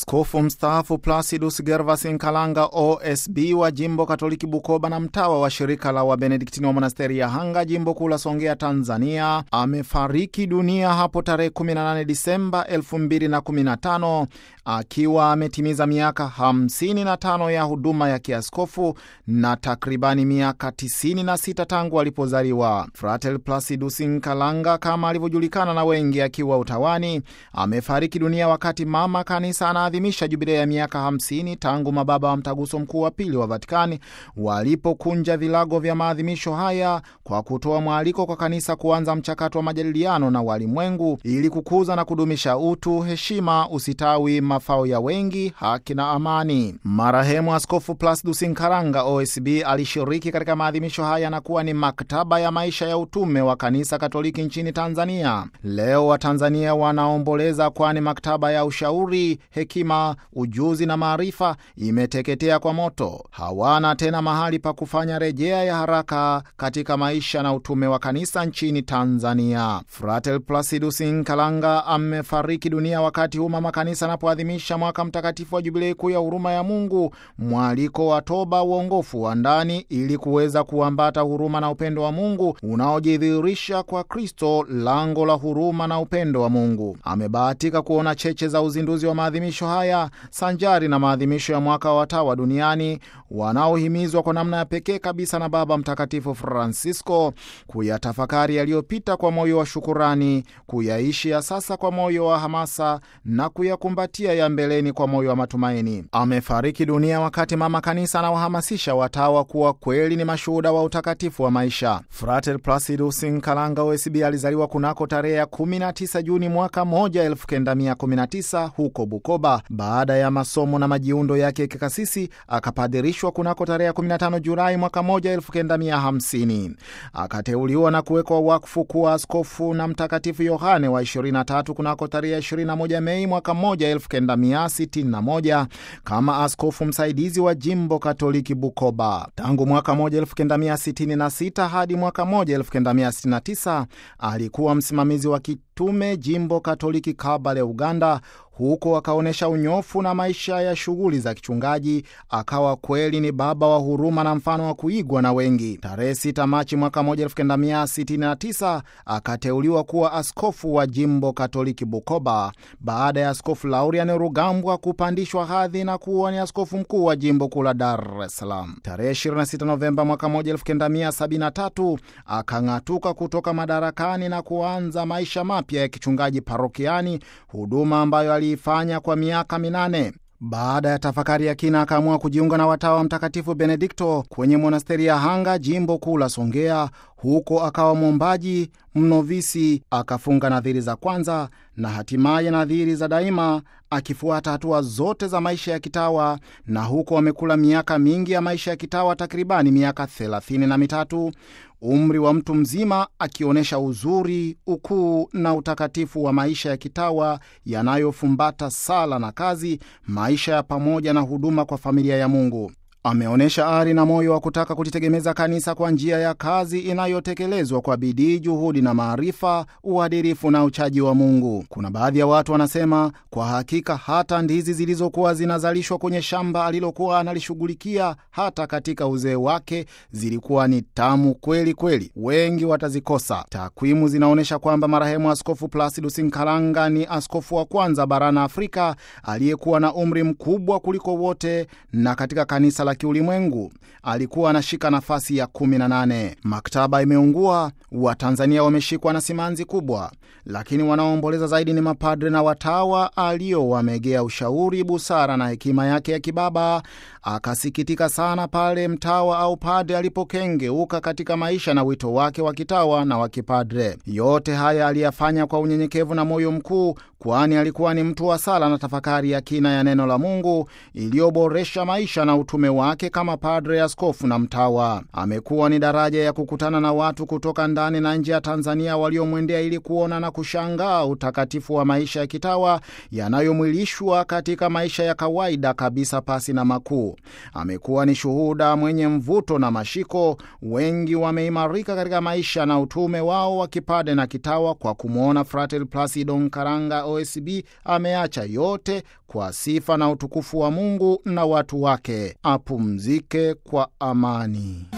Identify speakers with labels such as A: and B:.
A: Askofu mstaafu Placidus Gervas Nkalanga OSB wa jimbo Katoliki Bukoba na mtawa wa shirika la Wabenediktini wa monasteri ya Hanga jimbo kuu la Songea, Tanzania, amefariki dunia hapo tarehe 18 Disemba 2015 akiwa ametimiza miaka 55 ya huduma ya kiaskofu na takribani miaka 96 tangu alipozaliwa. Fratel Placidus Nkalanga, kama alivyojulikana na wengi akiwa utawani, amefariki dunia wakati mama kanisa anaadhimisha jubilei ya miaka 50 tangu mababa wa mtaguso mkuu wa pili wa Vatikani walipokunja vilago vya maadhimisho haya kwa kutoa mwaliko kwa kanisa kuanza mchakato wa majadiliano na walimwengu ili kukuza na kudumisha utu, heshima, usitawi, mafao ya wengi, haki na amani. Marehemu Askofu Placidus Nkalanga OSB alishiriki katika maadhimisho haya na kuwa ni maktaba ya maisha ya utume wa kanisa Katoliki nchini Tanzania. Leo Watanzania wanaomboleza, kwani maktaba ya ushauri hekima, ujuzi na maarifa imeteketea kwa moto. Hawana tena mahali pa kufanya rejea ya haraka katika maisha na utume wa kanisa nchini Tanzania. Fratel Placidus Nkalanga amefariki dunia wakati huu mama kanisa anapoadhimisha mwaka mtakatifu wa jubilei kuu ya huruma ya Mungu, mwaliko wa toba, uongofu wa ndani, ili kuweza kuambata huruma na upendo wa Mungu unaojidhihirisha kwa Kristo, lango la huruma na upendo wa Mungu. Amebahatika kuona cheche za uzinduzi wa maadhimisho haya sanjari na maadhimisho ya mwaka wa watawa duniani wanaohimizwa kwa namna ya pekee kabisa na Baba Mtakatifu Francisco kuyatafakari yaliyopita kwa moyo wa shukurani, kuyaishi ya sasa kwa moyo wa hamasa na kuyakumbatia ya mbeleni kwa moyo wa matumaini. Amefariki dunia wakati mama kanisa anawahamasisha watawa kuwa kweli ni mashuhuda wa utakatifu wa maisha. Frater Placidus Nkalanga OSB alizaliwa kunako tarehe ya 19 Juni mwaka 1919 huko Bukoba. Baada ya masomo na majiundo yake ya kikasisi akapadirishwa kunako tarehe 15 Julai mwaka 1950. Akateuliwa na kuwekwa wakfu kuwa askofu na Mtakatifu Yohane wa 23 kunako tarehe 21 Mei mwaka 1961 kama askofu msaidizi wa jimbo Katoliki Bukoba. Tangu mwaka 1966 hadi mwaka 1969 alikuwa msimamizi wa kitume jimbo Katoliki Kabale, Uganda. Huko akaonyesha unyofu na maisha ya shughuli za kichungaji. Akawa kweli ni baba wa huruma na mfano wa kuigwa na wengi. Tarehe 6 Machi mwaka 1969 akateuliwa kuwa askofu wa jimbo Katoliki Bukoba, baada ya Askofu Laurian Rugambwa kupandishwa hadhi na kuwa ni askofu mkuu wa jimbo kuu la Dar es Salaam. Tarehe 26 Novemba mwaka 1973 akang'atuka kutoka madarakani na kuanza maisha mapya ya kichungaji parokiani, huduma ambayo aliifanya kwa miaka minane. Baada ya tafakari ya kina akaamua kujiunga na watawa Mtakatifu Benedikto kwenye monasteri ya Hanga, jimbo kuu la Songea. Huko akawa mwombaji mnovisi, akafunga nadhiri za kwanza na hatimaye nadhiri za daima, akifuata hatua zote za maisha ya kitawa. Na huko amekula miaka mingi ya maisha ya kitawa, takribani miaka thelathini na mitatu, umri wa mtu mzima, akionyesha uzuri, ukuu na utakatifu wa maisha ya kitawa yanayofumbata sala na kazi, maisha ya pamoja na huduma kwa familia ya Mungu. Ameonyesha ari na moyo wa kutaka kulitegemeza kanisa kwa njia ya kazi inayotekelezwa kwa bidii, juhudi na maarifa, uadilifu na uchaji wa Mungu. Kuna baadhi ya watu wanasema kwa hakika hata ndizi zilizokuwa zinazalishwa kwenye shamba alilokuwa analishughulikia hata katika uzee wake zilikuwa ni tamu kweli kweli. Wengi watazikosa. Takwimu zinaonyesha kwamba marehemu Askofu Placidus Nkalanga ni askofu wa kwanza barani Afrika aliyekuwa na umri mkubwa kuliko wote, na katika kanisa la kiulimwengu alikuwa anashika nafasi ya 18. Maktaba imeungua, Watanzania wameshikwa na simanzi kubwa, lakini wanaoomboleza zaidi ni mapadre na watawa aliowamegea ushauri, busara na hekima yake ya kibaba. Akasikitika sana pale mtawa au padre alipokengeuka katika maisha na wito wake wa kitawa na wa kipadre. Yote haya aliyafanya kwa unyenyekevu na moyo mkuu, kwani alikuwa ni mtu wa sala na tafakari ya kina ya neno la Mungu iliyoboresha maisha na utume wa wake kama padre, askofu na mtawa. Amekuwa ni daraja ya kukutana na watu kutoka ndani na nje ya Tanzania waliomwendea ili kuona na kushangaa utakatifu wa maisha ya kitawa yanayomwilishwa katika maisha ya kawaida kabisa pasi na makuu. Amekuwa ni shuhuda mwenye mvuto na mashiko. Wengi wameimarika katika maisha na utume wao wa kipade na kitawa kwa kumwona Frater Placido Nkaranga OSB ameacha yote kwa sifa na utukufu wa Mungu na watu wake. Apumzike kwa amani.